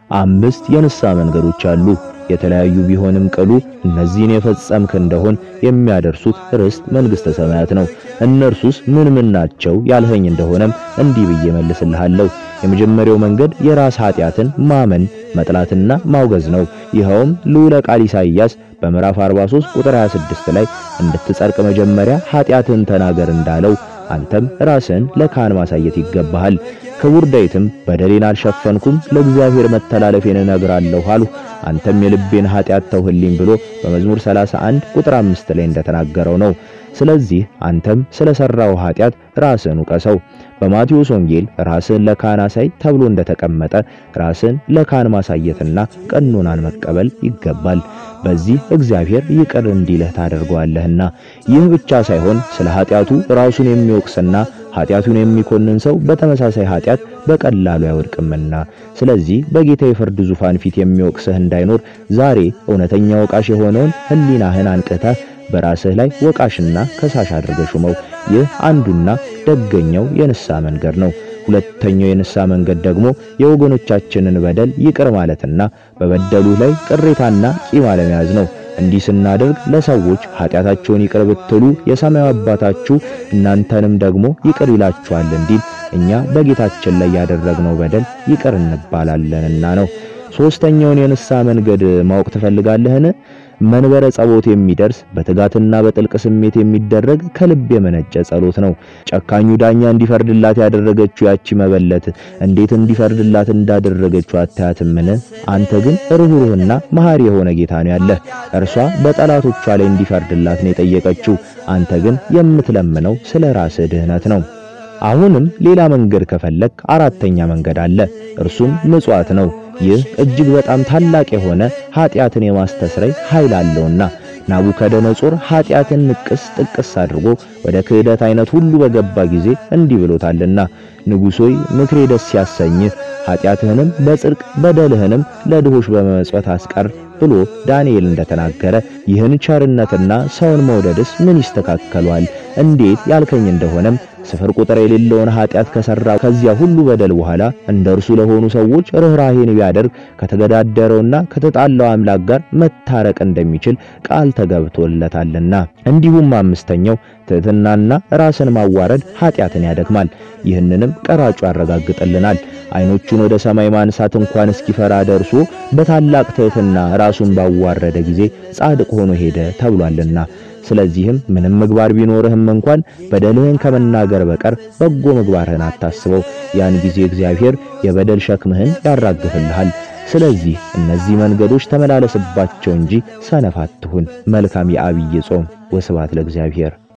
አምስት የንስሐ መንገዶች አሉ። የተለያዩ ቢሆንም ቅሉ እነዚህን የፈጸምክ እንደሆን የሚያደርሱት ርስት መንግሥተ ሰማያት ነው። እነርሱስ ምን ምን ናቸው ያልኸኝ እንደሆነም እንዲህ ብዬ መልስልሃለሁ። የመጀመሪያው መንገድ የራስ ኃጢአትን ማመን መጥላትና ማውገዝ ነው። ይኸውም ልዑለ ቃል ኢሳይያስ በምዕራፍ 43 ቁጥር 26 ላይ እንድትጸድቅ መጀመሪያ ኃጢአትን ተናገር እንዳለው አንተም ራስን ለካህን ማሳየት ይገባሃል። ክቡር ዳዊትም በደሌን አልሸፈንኩም ለእግዚአብሔር መተላለፌን እነግራለሁ አልሁ አንተም የልቤን ኃጢአት ተውህልኝ ብሎ በመዝሙር 31 ቁጥር 5 ላይ እንደተናገረው ነው። ስለዚህ አንተም ስለሰራው ኃጢአት ራስን ውቀሰው። በማቴዎስ ወንጌል ራስን ለካህን አሳይ ተብሎ እንደተቀመጠ ራስን ለካህን ማሳየትና ቀኖናን መቀበል ይገባል። በዚህ እግዚአብሔር ይቅር እንዲልህ ታደርገዋለህና። ይህ ብቻ ሳይሆን ስለ ኃጢአቱ ራሱን የሚወቅስና ኃጢአቱን የሚኮንን ሰው በተመሳሳይ ኃጢአት በቀላሉ አይወድቅምና። ስለዚህ በጌታ የፍርድ ዙፋን ፊት የሚወቅስህ እንዳይኖር ዛሬ እውነተኛ ወቃሽ የሆነውን ሕሊናህን አንቅተህ በራስህ ላይ ወቃሽና ከሳሽ አድርገህ ሹመው። ይህ አንዱና ደገኛው የንስሐ መንገድ ነው። ሁለተኛው የንስሐ መንገድ ደግሞ የወገኖቻችንን በደል ይቅር ማለትና በበደሉ ላይ ቅሬታና ቂም አለመያዝ ነው። እንዲህ ስናደርግ ለሰዎች ኃጢአታቸውን ይቅር ብትሉ የሰማዩ አባታችሁ እናንተንም ደግሞ ይቅር ይላችኋል እንዲል እኛ በጌታችን ላይ ያደረግነው በደል ይቅር እንባላለንና ነው። ሶስተኛውን የንስሐ መንገድ ማወቅ ትፈልጋለህን? መንበረ ጸሎት የሚደርስ በትጋትና በጥልቅ ስሜት የሚደረግ ከልብ የመነጨ ጸሎት ነው። ጨካኙ ዳኛ እንዲፈርድላት ያደረገችው ያቺ መበለት እንዴት እንዲፈርድላት እንዳደረገችው አታያትምን? አንተ ግን ርኅሩህና መሐሪ የሆነ ጌታ ነው ያለህ። እርሷ በጠላቶቿ ላይ እንዲፈርድላት ነው የጠየቀችው። አንተ ግን የምትለምነው ስለ ራስህ ድህነት ነው። አሁንም ሌላ መንገድ ከፈለክ አራተኛ መንገድ አለ። እርሱም ምጽዋት ነው። ይህ እጅግ በጣም ታላቅ የሆነ ኃጢአትን የማስተስረይ ኃይል አለውና ናቡከደነጾር ኃጢአትን ንቅስ ጥቅስ አድርጎ ወደ ክህደት አይነት ሁሉ በገባ ጊዜ እንዲህ ብሎታልና ንጉሶይ ምክሬ ደስ ያሰኝህ ኃጢአትህንም በጽድቅ በደልህንም ለድሆች በመመጽወት አስቀር ብሎ ዳንኤል እንደተናገረ ይህን ቸርነትና ሰውን መውደድስ ምን ይስተካከሏል? እንዴት ያልከኝ እንደሆነም ስፍር ቁጥር የሌለውን ኃጢአት ከሰራ ከዚያ ሁሉ በደል በኋላ እንደ እርሱ ለሆኑ ሰዎች ርኅራሄን ቢያደርግ ከተገዳደረውና ከተጣላው አምላክ ጋር መታረቅ እንደሚችል ቃል ተገብቶለታልና። እንዲሁም አምስተኛው ትሕትናና ራስን ማዋረድ ኃጢአትን ያደክማል። ይህንንም ቀራጩ ያረጋግጥልናል። ዓይኖቹን ወደ ሰማይ ማንሳት እንኳን እስኪፈራ ደርሶ በታላቅ ትሕትና ራሱን ባዋረደ ጊዜ ጻድቅ ሆኖ ሄደ ተብሏልና። ስለዚህም ምንም ምግባር ቢኖርህም እንኳን በደልህን ከመናገር በቀር በጎ ምግባርህን አታስበው። ያን ጊዜ እግዚአብሔር የበደል ሸክምህን ያራግፍልሃል። ስለዚህ እነዚህ መንገዶች ተመላለስባቸው እንጂ ሰነፍ አትሁን። መልካም የዐቢይ ጾም። ወስብሐት ለእግዚአብሔር።